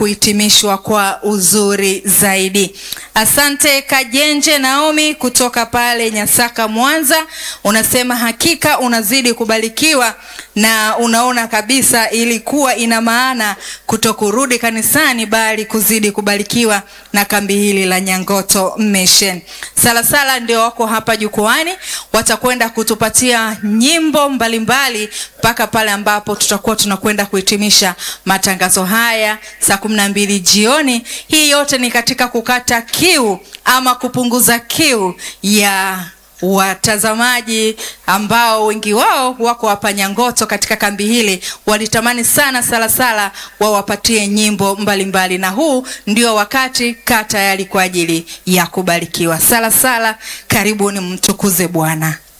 kuhitimishwa kwa uzuri zaidi. Asante Kajenje Naomi kutoka pale Nyasaka, Mwanza, unasema hakika unazidi kubarikiwa na unaona kabisa ilikuwa ina maana kutokurudi kanisani bali kuzidi kubarikiwa na kambi hili la Nyangoto Mission. Salasala ndio wako hapa jukwani, watakwenda kutupatia nyimbo mbalimbali mpaka pale ambapo tutakuwa tunakwenda kuhitimisha matangazo haya saa kumi na mbili jioni. Hii yote ni katika kukata kiu ama kupunguza kiu ya watazamaji ambao wengi wao wako hapa Nyangoto katika kambi hili, walitamani sana Salasala wawapatie nyimbo mbalimbali mbali. Na huu ndio wakati, kaa tayari kwa ajili ya kubarikiwa. Salasala, karibuni, mtukuze Bwana.